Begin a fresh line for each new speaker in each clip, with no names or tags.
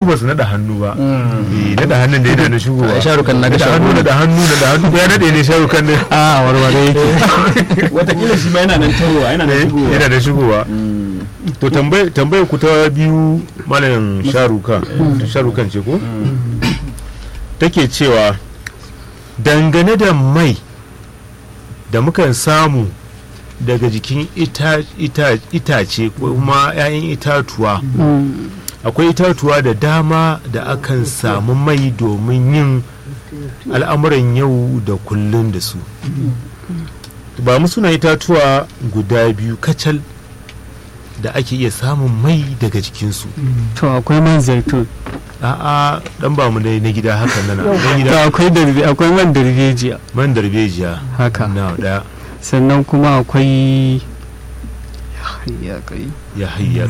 ba su naɗa hannu ba eh naɗa hannun da yana da shigowa
A sharukan na ga
naɗa hannu
sharukan.
naɗa hannu naɗa hannu ya naɗe ne sharukan ne
a warware yake
watakila shi ma yana nan tahowa yana nan shigowa
yana da shigowa to tambayar tambayar ku ta biyu malam sharukan sharukan ce ko take cewa dangane da mai da mukan samu daga jikin ita- ita- itace ko kuma 'ya'yan itatuwa akwai itatuwa da dama da akan samu mai domin yin al'amuran yau da kullun da su ba mu suna itatuwa guda biyu kacal da ake iya samun mai daga jikinsu
to akwai man zaitun
a'a dan ba mu dai na gida hakan nan na
to
gida
akwai darbe akwai man darbejiya
man darbejiya
haka
na daya
sannan kuma akwai ya kai
ya hayya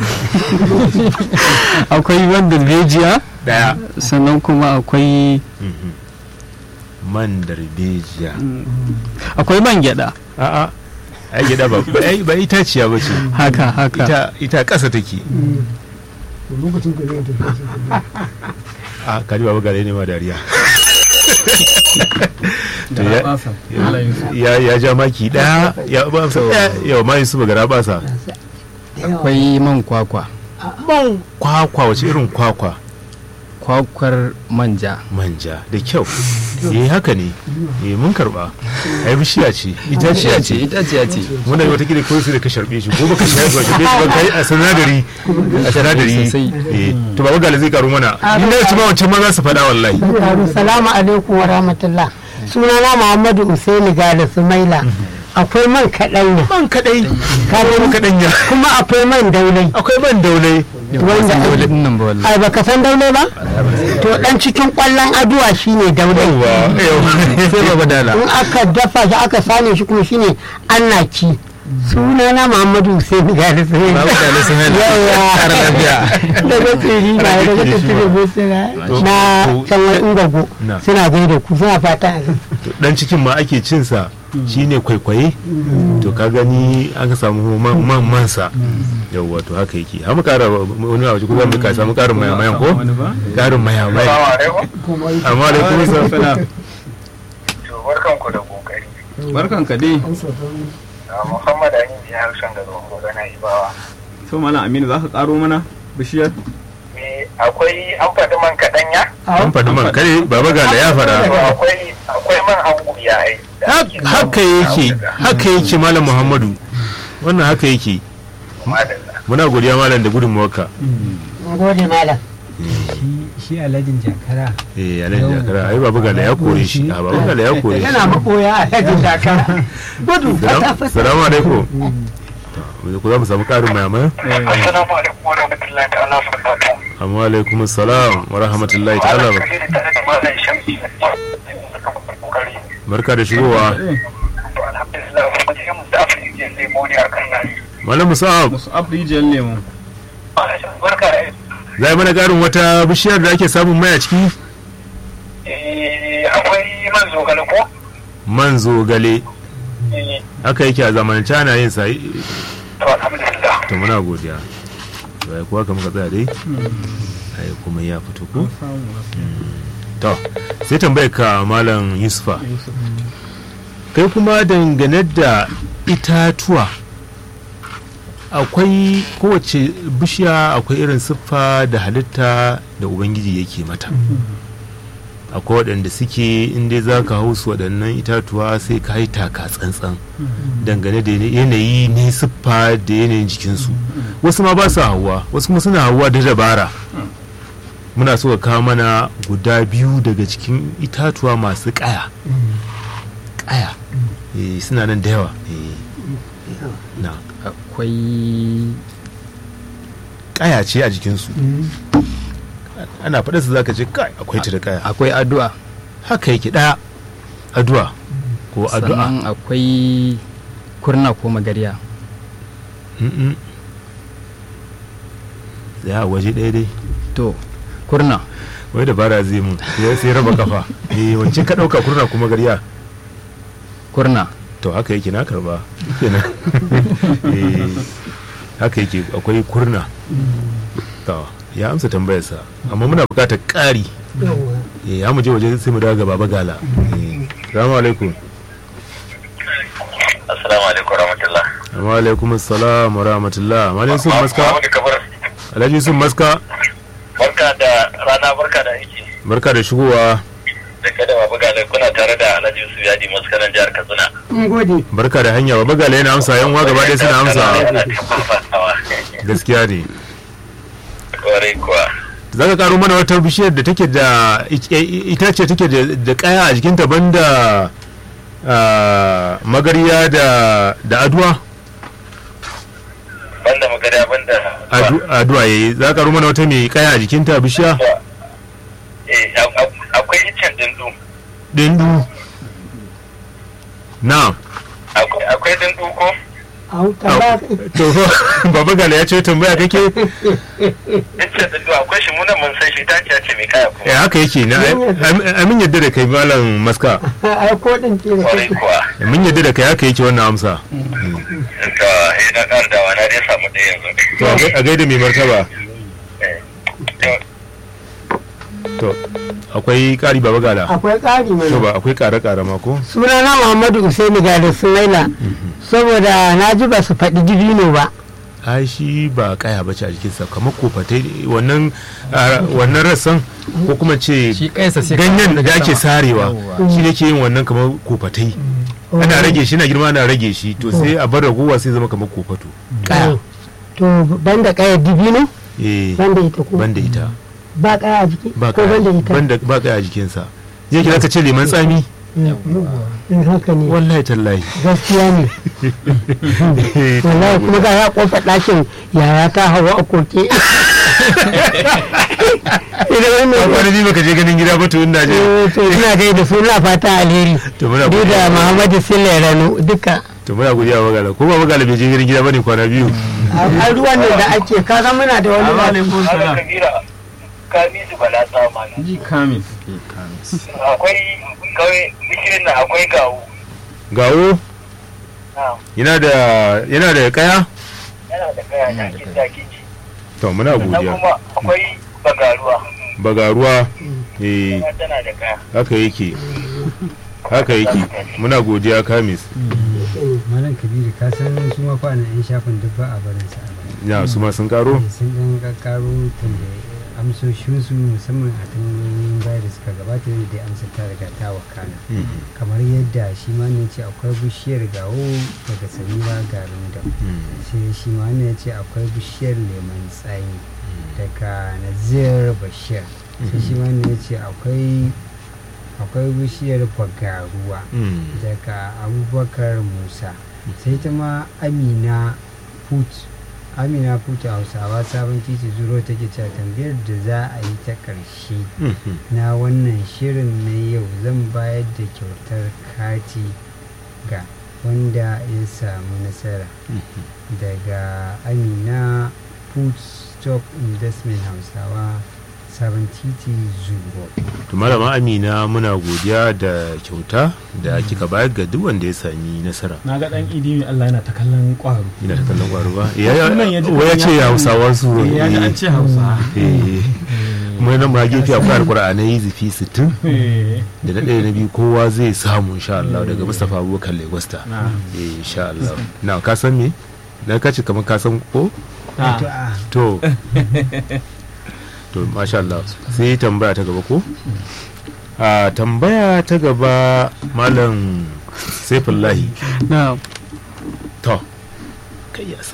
akwai man darbejiya
daya
sannan kuma akwai
Mhm. man darbejiya
akwai man gyada
a'a ai gida ba ba ai- ba itaciya ba ce
haka haka
ita ita ƙasa take
lokacin ka zai tafi
a kaji baba gare ne ma dariya To
da
ya-
basa Allah Yusuf
ya ya ja maki daya ya ba sa daya yau ma Yusuf gara ba sa
akwai man kwakwa
man kwakwa wace irin kwakwa
kwakwar manja
manja da kyau eh haka ne eh mun karba ai bishiya ce itaciya ce
itaciya ce
muna yi wata gida ko sai da ka sharbe shi ko baka sharbe shi ba kai a sanadari a sanadari
Sosai.
eh to baba gale zai karu mana ni na ci ma wancan ma za su faɗa wallahi
Salamu alaikum wa rahmatullah. Sunana Muhammadu Usaini Gada Sumaila. Akwai man kaɗanya.
man kadai
Ka gani?
kadanya
Kuma akwai man daulai.
akwai man daulai
Wanda
dole din nan ba wallahi
ai baka san daulai ba? To dan cikin kwallon aduwa shine daulai.
sai baba dala
In aka dafa shi aka sane shi kuma shine annaki. Sunana Muhammadu Usaini Gada Sumaila.
baba dala sun hana kara lafiya
Daga tsiri na daga tsiri busina na can wani ingago
Na.
suna gaida ku suna fata a
dan cikin ma ake cin sa shine kwaikwaye to ka gani aka samu man man mansa yawwa to haka yake har mu kara wani a waje ko zamu ka samu karin maya mayan ko
wani ba
karin maya maya amma da kuma sa
salam
barkan ku da kokari
barkan ka dai
muhammad amin ya harshen da zuwa magana ibawa
to malam aminu za ka karo mana bishiyar
me akwai an faɗi man kaɗanya
an faɗi man kare baba ga da ya fara
akwai akwai man angu ya ai da ake samu
haka yake
a
haka yake malam muhammadu wannan haka yake
madalla
muna godiya malam da gudunmawarka
gode malam
shi alhajin jakara
eh alan jakara ai baba ga da ya kore shi a baba ga da ya kore shi
yana makoya a yajin dakara gudu
Salam- salamu alaikum to ku za mu samu karin maya maya
assalamu alaikum wa rahmatullahi ta'ala wa barakatuh
amma alaikum assalam wa rahmatullahi ta'ala wa
Malam Kabiru tare da malam Shamsi kokari
barka da shigowa
to alhamdulillah kuma sai mu da afirka lemo ne akan nan
malam musa'ab
musu abrijiyar lemu
barka da
zai mana karin wata bishiyar da ake samun mai a ciki
eh akwai man zogale ko
man zogale
eh
haka yake a zamanance ana yin sa
to alhamdulillah
to muna godiya to ai kuwa kamar ka tsaya dai ai kuma ya fito ko to sai tambayar ka malam yusufa kai kuma dangane da itatuwa akwai kowace bishiya akwai irin siffa da halitta da ubangiji yake mata akwai waɗanda suke inda za ka hau su waɗannan itatuwa sai ka yi taka tsantsan dangane da yanayi ne siffa da yanayin jikinsu wasu ma ba su hawa wasu kuma suna hawa da dabara muna so ka kawo mana guda biyu daga cikin itatuwa masu ƙaya ƙaya Eh, suna nan da yawa Eh, na
akwai
ƙaya ce a jikinsu ana faɗa su zaka ce kai akwai ta da ƙaya
akwai addu'a
haka yake ɗaya addu'a ko addu'a
sannan akwai kurna ko magariya
Mm-mm. tsaya a waje ɗaya dai
to kurna
wai dabara zai mun ya sai raba kafa eh wancan ka ɗauka kurna kuma garya
kurna
to haka yake na karba kenan eh haka yake akwai kurna to ya amsa tambayarsa amma muna buƙatar ƙari
yawwa
eh ya mu je waje sai mu dawo ga baba gala Eh, assalamu alaikum
Assalamu alaikum warahmatullah.
wa alaikum assalam wa rahmatullah malam sun maska
Muhammadu Kabir,
alhaji sun maska
barka da rana barka da aiki.
barka da shigowa
Da kada babu gane kuna tare da Alhaji Yusuf Yadi maskanan jihar Katsina.
mun gode
barka da hanya baba gala yana amsa yan wa gaba ɗaya suna amsa
Yana cikin fasawa.
gaskiya ne
Kwarai kuwa.
za ka karo mana wata bishiyar da take da ita ce take da da kaya a jikinta banda ah, magariya da da aduwa
Banda magana banda.
Adu- aduwa yayi za ka karo mana wata mai kaya a jikinta bishiya
Eh, a- a- akwai iccen dindu.
dindu na
Akwai akwai dindu ko?
au tambaya
to baba gala ya ce tambaya kake
Iccen dindu akwai shi muna mun san shi ta ce ce mai kaya
eh
kuma.
haka yake na am- amin yadda da kai malam maska
ai ko din ce da
Kwarai
kake
kuwa.
mun yadda da kai haka yake wannan amsa
To, eh, na ƙara dawa na dai samu ɗaya yanzu.
to a gai- a gaida mai martaba
Eh, to,
to akwai kari baba gala
akwai ƙari
to
mana
ba akwai kare kare ma ko
sunana muhammadu usaini gada sumaila saboda na ji ba su faɗi dibino ba
ai shi ba kaya bace a jikinsa kamar kofatai wannan ah, wannan rassan ko kuma ce
shi kaisa sai
ganyen
kawo
da
daga
ake
sama.
sarewa
Yawwa.
shi ne ke yin wannan kamar kofatai ana rage shi na girma ana rage shi to sai a bar ragowa sai zama kamar kofato kaya
to banda kaya dibino
eh
banda ita ko
banda ita
ba kaya a jiki
ba
ko
kaya
banda ita
banda ba kaya a jikinsa zai kira ka ce leman tsami
in haka ne
wallahi tallahi
gaskiya ne wallahi kuma ga ya kofa ɗakin yaya ta hawa a koke idan wannan
wani bi baka je ganin gida ba to ina je
Eh, to ina gai da suna fata alheri
to muna
duk da
godiya
muhammadu sile rano duka
to muna godiya wa magala ko ba magala bai je ganin gida bane kwana biyu
a ruwan nan da ake kaga muna da wani ba
alaikum
Malam
salam
Kabira, Kamisu Bala Tsama ne.
ji kamis
Akwai kawai bishirin nan akwai gawo.
gawo
Na,
yana da yana da kaya
Yana da kaya na kin taki ci.
to muna
Sannan
godiya
kuma akwai bagaruwa.
bagaruwa eh
Kuma tana da kaya.
haka yake haka yake muna godiya kamis
malam kabiru ka san su ma fa na yan shafin duk ba a barin sa a baya
ya su ma sun karo
sun dan kakkaro tambaye amsoshinsu musamman a tambayoyin baya da suka gabata da amsa ta riga ta wakana kamar yadda shi ma ne ce akwai bishiyar gawo daga samira garin da sai shi ma ne ce akwai bishiyar lemon tsami daga nazir bashir sai shi ma ne ce akwai akwai bishiyar bagaruwa daga abubakar musa sai ta ma amina put amina put hausawa sabon titi zuro take cewa tambayar da za a yi ta ƙarshe na wannan shirin na yau zan bayar da kyautar kati ga wanda ya samu nasara daga amina food stock investment hausawa sabon titi zuro
to malama amina muna godiya da kyauta da kika bayar ga duk wanda ya sami nasara
na ga dan idi mai Allah yana ta kallon kwaro
ina ta kallon kwaro ba ya ya
Sunan ya ji
waya ce
ya-
ya hausawa su
ya ji an ce hausa
eh kuma nan ma gefe akwai alkur'anai zifi 60
Eh,
da na ɗaya na biyu kowa zai samu insha Allah daga Mustapha Abubakar Legosta
na
eh insha Allah na ka san me na kace kamar ka san ko
Ah,
to a
to to masha Allah sai tambaya ta gaba ko a tambaya ta gaba malam Saifullahi
na
to kai ya sa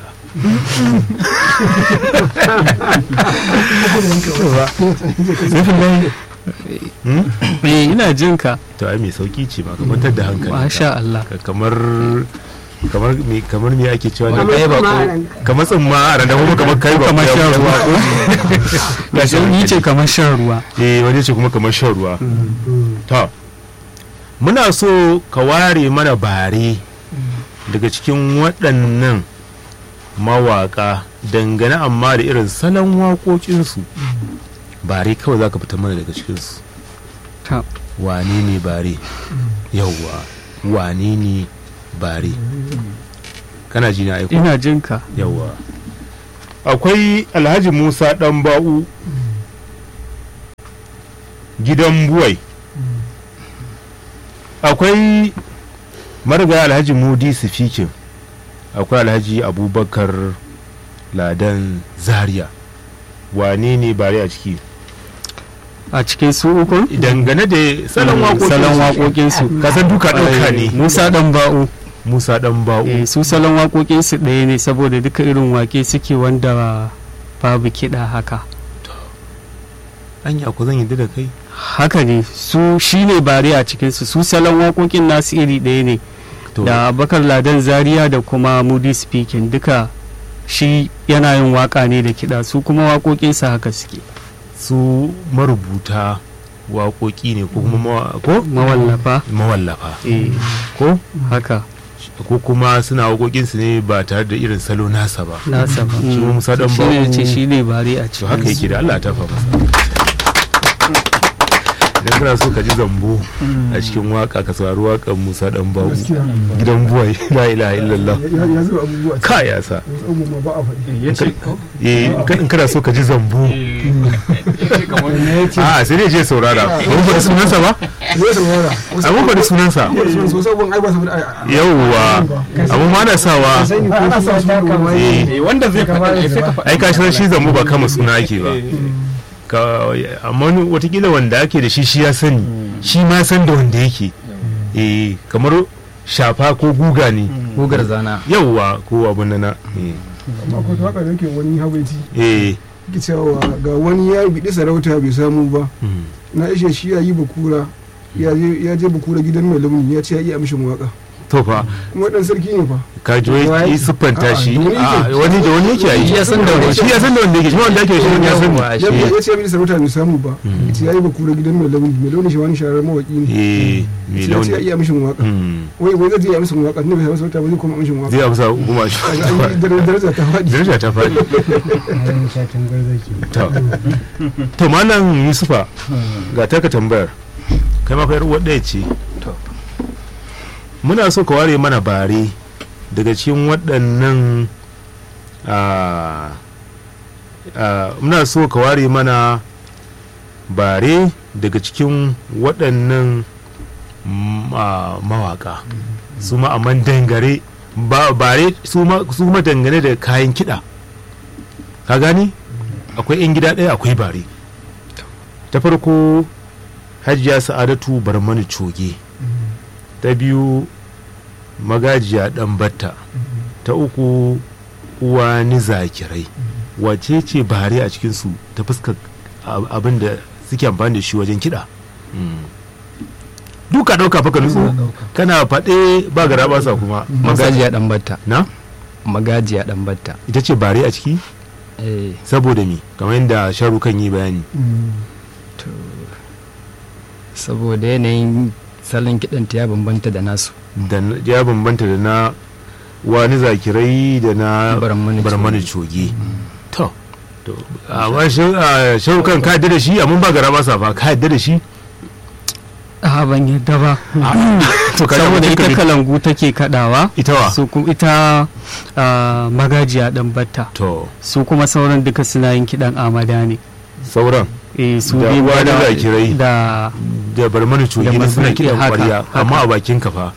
Saifullahi Hmm?
eh ina jin ka
to ai mai sauki ce ba kamar da hankali
masha Allah
Ka- kamar kamar me kamar me ake cewa ne
Wani kai ba ko
kamar tsimma a randa kuma kamar kai ba
Kamar
ya-
shan
ya-
ruwa.
ya sha
yi ce
hankali.
kamar shan ruwa
eh wani ce kuma kamar shan ruwa to muna so ka ware mana bare daga cikin waɗannan mawaƙa dangane amma da irin salon waƙoƙinsu bare kawai za ka fita mana daga cikinsu
ta
wane ne bare yauwa wane ne bare kana ji na aiko
ina jin ka
yauwa akwai alhaji musa dan ba'u gidan buwai akwai marigayi alhaji mudi sifikin akwai alhaji abubakar ladan zaria wane ne bare a ciki
a cikin su uku
dangane da salon waƙoƙin
salon waƙoƙinsu
kasan duka ɗauka ne
musa dan ba'u
musa dan ba'u
eh, su salon waƙoƙinsu ɗaya ne saboda duka irin waƙe suke wanda babu kiɗa haka
anya ku zan yi da kai
haka ne su shine bare a cikinsu su salon waƙoƙin nasu iri ɗaya ne
to
da bakar ladan zaria da kuma moody speaking duka shi yana yin waka ne da kiɗa su kuma waƙoƙinsa haka suke
su marubuta waƙoƙi ne ko kuma mawa- ko
mawallafa
mawallafa
eh,
ko
haka
ko kuma suna waƙoƙinsu ne ba tare da irin salo nasa ba
nasa ba
Shi
Mm.
Musa dan
shi ne
Ba'u-
ce shi ne bare a
to haka
cikin
yake da Allah ta fa masa idan kana so ka ji zambo a cikin waka ka saurari wakan Musa dan bawu gidan buwai la ilaha illallah
ya zuba abubuwa
ka ya sa
wasu abubuwa ba a faɗi
ya ce
eh in kana so ka ji zambo a sai dai je saurara ba mun faɗi sunansa ba
zai saurara
a mun faɗi sunansa
wasu wasu abubuwan ai ba su faɗi
yawwa amma ma na sawa
sani ko
ana sa ta kamar
eh
wanda zai faɗa ne sai ka faɗa
ai ka san shi zambo ba kama suna ake ba ka amma wani watakila wanda ake da shi shi ya sani shi ma san da wanda yake eh kamar shafa ko guga ne
gugar zana
yauwa ko abin na na eh,
amma akwai waka da yake wani habaiti
eh
ke cewa ga wani ya biɗi sarauta bai samu ba
mm.
na ishe shi ya yi bakura ya je ya je bakura gidan mai launi ya ce ya iya amshin waka
to fa
kuma dan sarki ne fa
ka ji wai yi siffanta shi
A'a, da wani yake.
a wani da wani yake yi
Shi ya san da wani.
shi ya san da wanda yake shi ma wanda yake shi ya san
Yawwa,
ya
shi
ya ce ya biɗi sarauta bai samu ba ya ce ya yi bakura gidan mai launi mai launi shi wani shahararren mawaki ne
eh mai
ya ce ya
launi
iya amshin waka
Mm.
wai wai zai je ya amshin waka ne bai samu sarauta ba zai kuma amshin waka
zai amsa kuma shi
Kaga an yi dare- daraja ta faɗi
daraja ta faɗi
ayin shatan garzaki
to to malam yusufa ga taka tambayar kai ma fa yar uwar ɗaya ce muna so ka ware mana bare daga cikin waɗannan a muna so ka ware mana bare daga cikin waɗannan mm, a, mawaka su ma amma dangare ba bare su ma su ma dangane da kayan kiɗa ka gani akwai 'yan gida ɗaya akwai bare ta farko hajiya sa'adatu barmani coge ta biyu magajiya ɗan batta ta uku uwa ni zakirai wace ce bare a cikinsu ta fuskar ab- abin da suke amfani da shi wajen kiɗa duka ɗauka fa ka nutsu kana faɗe ba gara ba sa kuma
magajiya dan batta
na
magajiya dan batta
ita ce bare a ciki
eh
saboda mi kamar yadda sharu kan yi bayani
saboda yanayin salon kiɗanta ya bambanta da nasu
da na- ya bambanta da na wani zakirai da na
Barmani
barmani coge to to amma shi- a, sharu kan ka yadda da shi amma ba gara ba sa fa ka yadda da shi
a ban yadda ba
to ka
saboda
mutum
ita
ka bi-
kalangu take kadawa
ita wa
su kuma ita ah, magajiya dan batta
to
su kuma sauran duka suna yin kidan amada ne
sauran
eh su
Da
biyu
uwa da
da-
zakirai.
da
da barmani coge
Da
ne suna
barmani-
kiɗan
haka,
ƙwarya
haka.
amma a bakin ka fa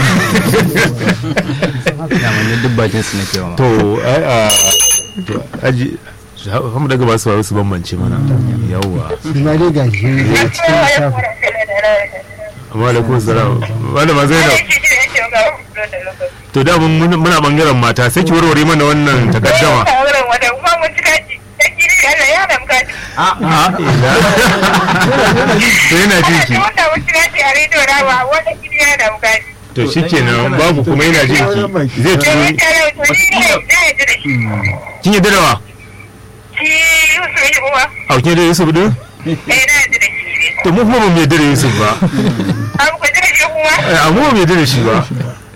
damanni duk bakin su nake wa
to ai a to aji hamu daga ba su faru su bambance mana yawwa
shi ma dai gashi a cikin lissafin
amma da kuma salam wanda ma zainab to da mun muna bangaren mata sai ki warware mana wannan takaddama a ina to yana jin ki to shikenan babu kuma yana jin ki zai turo kin yi darawa a kin da Yusuf din to mu kuma ba mu yarda da Yusuf ba Eh, amma ba mu yarda da shi ba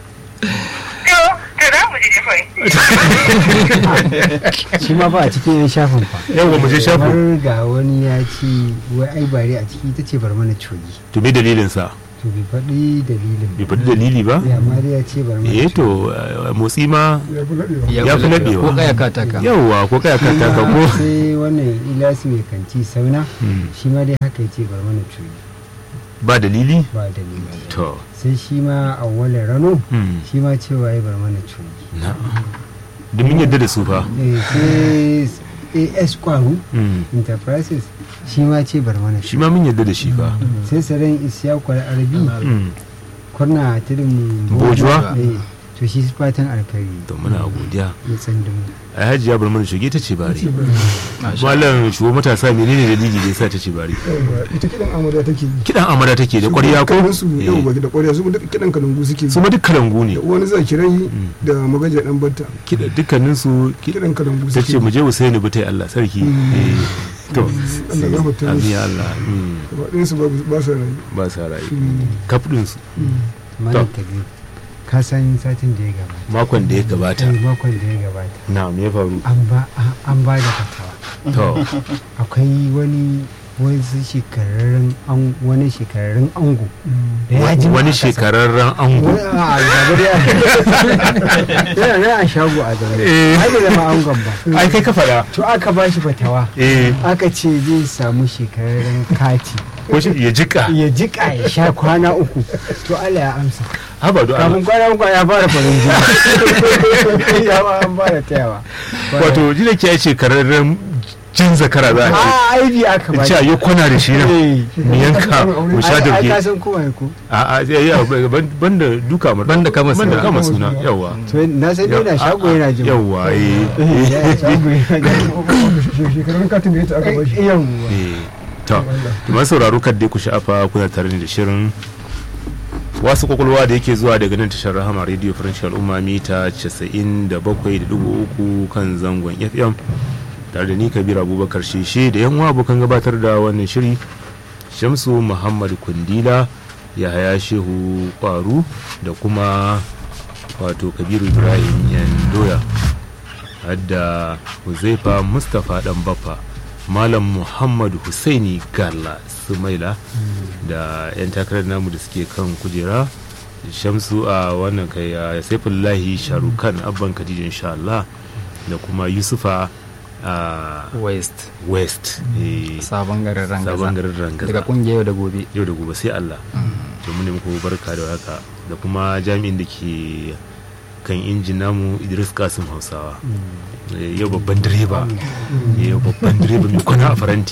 shi ma ba a cikin yan shafin fa
yawa mu je shafin
kamar ga wani ya ce wai ai bare a ciki ita ce bar mana cogi
to me dalilin sa
to bai faɗi dalilin
bai faɗi dalili ba
ya amma dai ya ce bar mana
eh to eh, motsi ma
ya fi laɗewa
Ya fi laɓewa.
ko kaya kataka
yawwa ko kai ka taka ko
sai wannan ilasi mai kanti sauna
Mm.
shi ma dai haka ya ce bar mana cuyi
ba dalili
ba dalili
to
sai shi ma awwalin rano
mm,
shi ma cewa ya bar mana cuyi
na domin yadda da su fa
Eh, sai as kwaru
Mm.
enterprises shi ma ce bar mana
shi ma mun yadda da shi fa
sai saran isyakwar arabi
Mm.
kurna tudun
Bojuwa?
Eh, to shi fatan alkhairi
to muna godiya
ya tsandumu
a hajiya bar mana shige ta ce bari malam shugo matasa menene dalili da yasa ta ce bari
Yawwa, ita kiɗan amada take yi
kidan amara take da ƙwarya ko
Dukkanin su yau
Eh,
ba da ƙwarya su duka kiɗan kalangu suke yi
su ma duk kalangu ne
da wani zakirai da magaja dan batta
Kiɗa- dukkanin su
kiɗan kalangu
ta
suke
ce mu je Usaini butai Allah sarki Eh, to
Allah ya mutu
amin ya Allah mm,
gaba ɗayansu ba ba sa rayu
ba sa rayu kaf din su
malam kabir ka san satin da ya gabata
makon da ya gabata
eh, makon da ya gabata
na me ya faru
an ba an ba da fatawa
to
akwai wani wasu shekararren an wani shekararren ango da ya ji
wani shekararren ango
wani a zabar ya yana nan a shago a zaune
Eh.
ai da zama angon ba
ai kai ka faɗa
to aka ba shi fatawa
eh
aka ce zai samu shekararren kati
ko shi ya jika
ya jika ya sha kwana uku to Allah ya amsa
haba do
kafin kwana uku ya fara farin jini ya ba an fara tayawa
wato ji da ke shekararren jin zakara za a ce
a aibi aka ba
ce a yi kwana da shi nan
Eh.
mu yanka mu sha
ai ai, ka
dabge
san kuma ya ko
a a ya ya ban- banda duka mu
Banda kama
banda
suna.
kama suna yawa
to na san dai na shago yana jin
yawa eh
Eh, ya shago yana jin
shekarun katin da ya ta aka ba shi
yawwa
eh to to masu sauraro kan dai ku sha'afa kuna tare da shirin wasu kwakwalwa da yake zuwa daga nan tashar rahama radio french al'umma mita 97.3 kan zangon fm tare da ni kabir abubakar sheshe da yan uwa abokan gabatar da wannan shiri shamsu muhammad kundila yahaya shehu kwaru da kuma wato kabiru ibrahim yandoya hadda huzaifa mustapha dan baffa malam muhammad husaini galla sumaila da 'yan takarar namu da suke kan kujera shamsu a wannan kai a saifullahi sharukan abban khadija insha Allah da kuma yusufa a
west
west eh,
sabon garin rangaza
sabon garin rangaza
daga kungiyar yau da gobe
yau da gobe sai Allah to mu ne muku barka da haka da kuma jami'in da ke kan injin namu Idris Kasim Hausawa Eh, yau babban direba Eh, yau babban direba mai kwana a faranti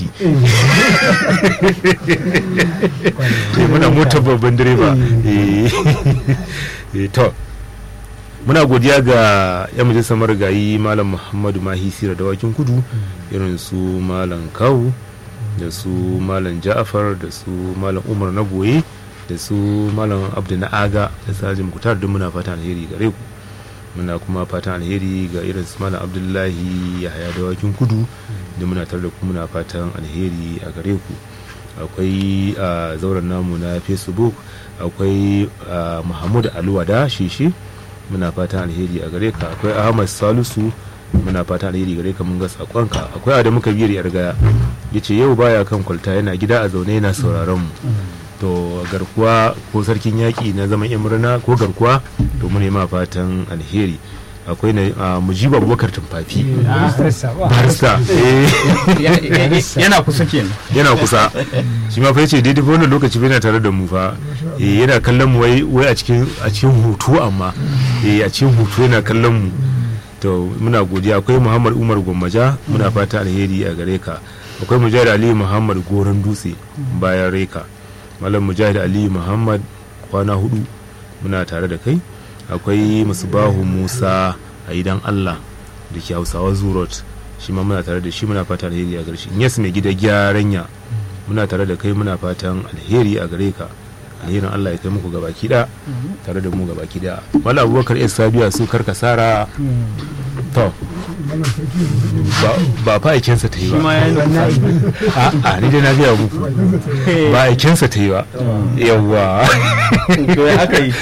Eh, muna motar babban direba Eh, eh, to muna godiya ga yan majalisar marigayi malam muhammadu mahi sira dawakin kudu irin su malam kawu da su malam ja'afar da su malam umar na goye da su malam abdu na aga da sajin kutar duk muna fatan alheri gare ku muna kuma fatan alheri ga irin su malam abdullahi yahaya dawakin kudu da muna tare da ku muna fatan alheri a gare ku akwai a zauren namu na facebook akwai a, muhammadu aluwada shishi muna fatan alheri a gare ka akwai ahmad salisu muna fatan alheri gare ka mun ga sakonka akwai adamu kabir yargaya ya ce yau baya kan kwalta yana gida a zaune yana sauraron mu to garkuwa ko sarkin yaƙi na zaman yan murna ko garkuwa to mu ma fatan alheri akwai na a, mujibu abubakar tumfafi barista eh,
yana kusa kenan
yana kusa shi ma fa yace daidai fa wannan lokaci bai na tare da mu fa eh yana kallon mu wai wai a cikin a cikin hutu amma eh a cikin hutu yana kallon mu to muna godiya akwai Muhammad Umar Gwammaja muna fata alheri a gare ka akwai Mujahid Ali Muhammad Goron Dutse bayan Reka Malam Mujahid Ali Muhammad kwana hudu muna tare da kai akwai Musbahu Musa a idan Allah da ke Hausawa Zurot shi ma muna tare da shi muna fata alheri a gare shi yes mai gida gyaranya muna tare da kai muna fatan alheri a gare ka alherin Allah ya kai muku gabaki da tare da mu gabaki da wala abubakar es sabiya su karka sara to ba- ba fa aikensa ta yi ba a a ni dai na biya muku ba aikensa ta yi ba yawwa
to ya aka yi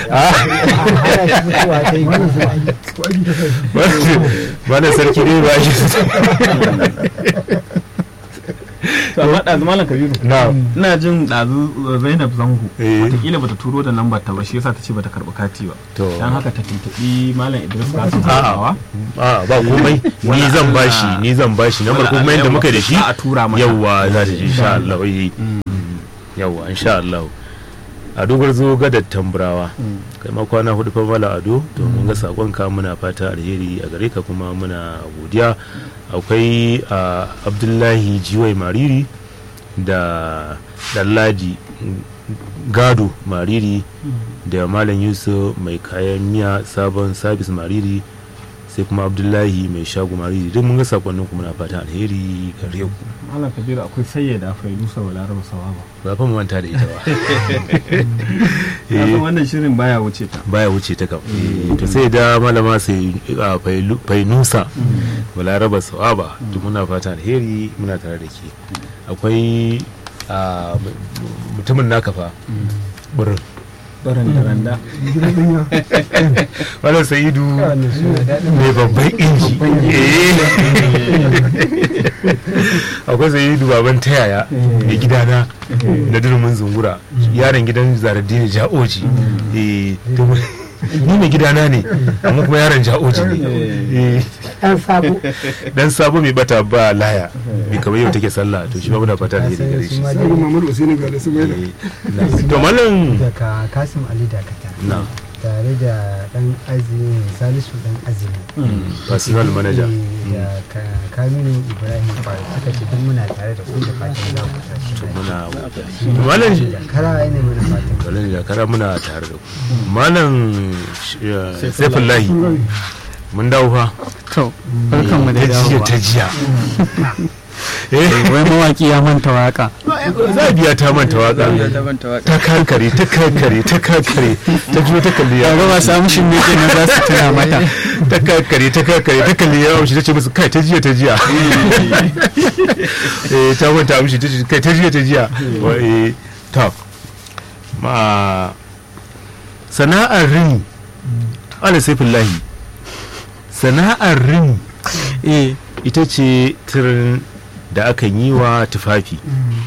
ba na sarki dai ba shi
to amma ɗazu malam kabiru
na
ina jin ɗazu zainab zango
Eh.
wataƙila bata turo da lambar ta ba shi yasa ta ce bata karɓi kati ba
to
dan haka ta tuntuɓi malam idris kasim
A'a. a ba komai ni
Wala
zan
Allah.
bashi ni zan bashi na farko kuma yadda muka da shi
za a tura mata
yawwa za ta ji insha Allah eh. yawwa insha Allah a dogar zo gadar tamburawa kai ma kwana hudu fa mala ado to mun ga sakon ka muna fata alheri a gare ka kuma muna godiya akwai a abdullahi jiwai mariri da dallaji gado mariri da malam yusuf mai kayan miya sabon sabis mariri sai kuma abdullahi mai shago mariri duk mun ga sakonnin ku muna fatan alheri gare ku
malam kabiru akwai sayyada failusa balaraba sawaba
ba fa mu manta da ita ba
na san wannan shirin baya wuce ta
baya wuce ta kam Eh, to sai da malama sai a Failu- fainusa balaraba sawaba duk muna fatan alheri muna tare da ke akwai a, m- mutumin naka fa burin
barin da randa
Malam Sa'idu
wannan suna daɗin
mai babban inji Eh. akwai Sa'idu baban tayaya mai gidana na durmin zungura yaron gidan zaradini ja'oji Eh, to mu- ni mai gidana ne amma kuma yaron ja'oji ne Eh,
dan sabo
dan sabo mai bata ba laya mai kamar yau take sallah to shi ba muna fata da gare shi
ma
Sani Muhammadu Usaini ga da su mai da.
Eh, na- to malam
daga kasim ali dakata
na
tare da dan azumi salisu dan azumi
personal manager
Eh, da Ka- kaminu ibrahim kwari suka ce duk muna tare da ku da fatan za ku tashi
to
lafiya.
muna malam
da kara ne mana fatan
Malam jakara muna tare da ku malam eh, saifullahi mun dawo fa
to barkan mu da
ta jiya
dawowa
ta jiya eh
wai mawaki ya manta waka
za biya ta manta waka ta karkare ta karkare ta karkare ta juyo ta kalli ya
ya ba samu shin me kenan za su tuna mata
ta karkare ta karkare ta kalli ya amshi ta ce musu kai ta jiya ta jiya eh ta manta amshi ta ce kai ta jiya ta jiya Wa- eh ta ma sana'ar rini ala saifullahi sana'ar rini
eh
ita ce tirin da akan yi wa tufafi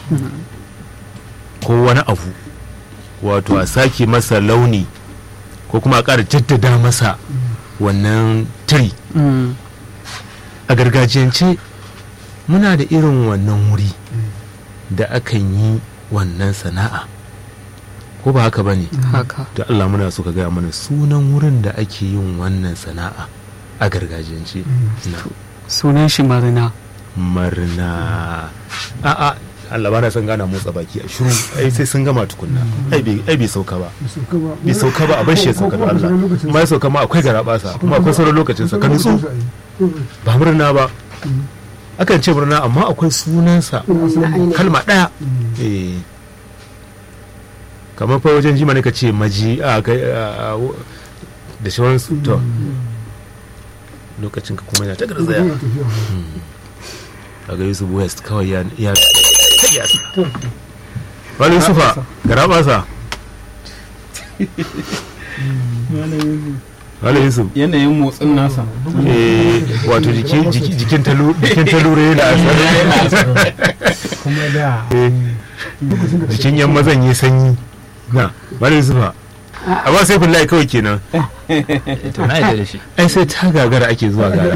ko wani abu wato a sake masa launi ko kuma a ƙara jaddada masa wannan tiri
mm,
a gargajiyance muna da irin wannan wuri da akan yi wannan sana'a ko ba haka ba ne
haka
da Allah muna so ka gaya mana sunan wurin da ake yin wannan sana'a a gargajiyance na
sunan shi marina
marna a'a Allah ba na son gana motsa baki a shiru ai sai sun gama tukunna ai bai ai bai sauka ba bai sauka ba a bar shi ya sauka da Allah kuma ya sauka ma akwai garabasa kuma akwai sauran lokacin sa ka nutsu ba murna ba akan ce murna amma akwai sunansa kalma daya eh kamar fa wajen jima ne ka ce maji a kai a- a- da shawararsu to lokacin ka kuma yana ta garzaya a ga yusuf west kawai ya ya ya wani yusufa gara basa wani yusuf
yanayin motsin nasa
eh wato jikin jiki- jikin talu jikin talure yana asar
kuma da
Eh, jikin yan mazan yi sanyi na wani yusufa a ba sai kullai kawai kenan
to na yadda da shi
ai sai ta gagara ake zuwa gara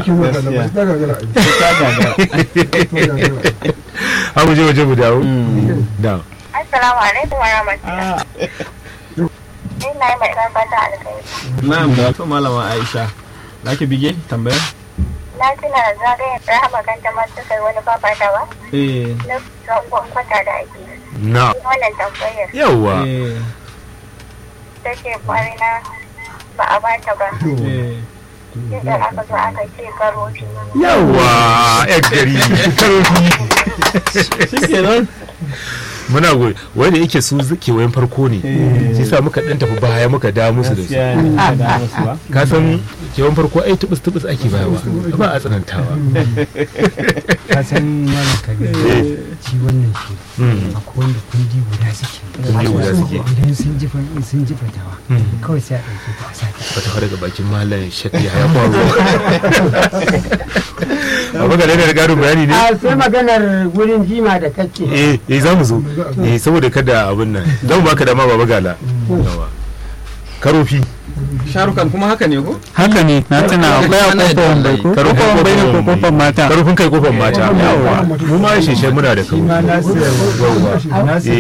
ha mu je waje mu dawo da
Assalamu alaikum wa rahmatullah. Ina yi mai ɗan fata alkhairi.
na'am da wato malama aisha za ki bige tambayar
Na tuna zagayen rahama kan ta masu kai wani fafata ba?
eh
Na zangon kwata da ake. yi.
na
Wannan tambayar
yawa
eh
ta ce kwari na ba a bata ba.
eh
Sai aka zo aka ce karofi.
yawa yan gari karofi
shi kenan
muna goyi wanda yake su kewayen farko ne sai sa muka dan tafi baya muka da musu da su
gaskiya ne ka da musu ba
ka san kewayen farko ai tubus tubus ake bayawa ba a tsanantawa
ka san malam kabir shi wannan shi
Mm.
akwai wanda kundi guda suke
Kundi guda suke.
idan sun ji fa- sun ji fatawa kawai sai a ɗauke ta a sata
ba ta fara daga bakin malam shakki ya faru ba ga da garin bayani ne
a sai maganar wurin jima da kake
eh eh za mu zo eh saboda kada abin nan za mu baka dama baba gala Yawa. karofi
sharukan kuma haka ne ko
haka ne na tuna akwai a kofar wambai ko
Karofin
kofar wambai ne ko
kofar
kofar mata
karofin kai kofar mata yawa mu ma sheshe muna da karofi
ma na su
Yawwa.
nasu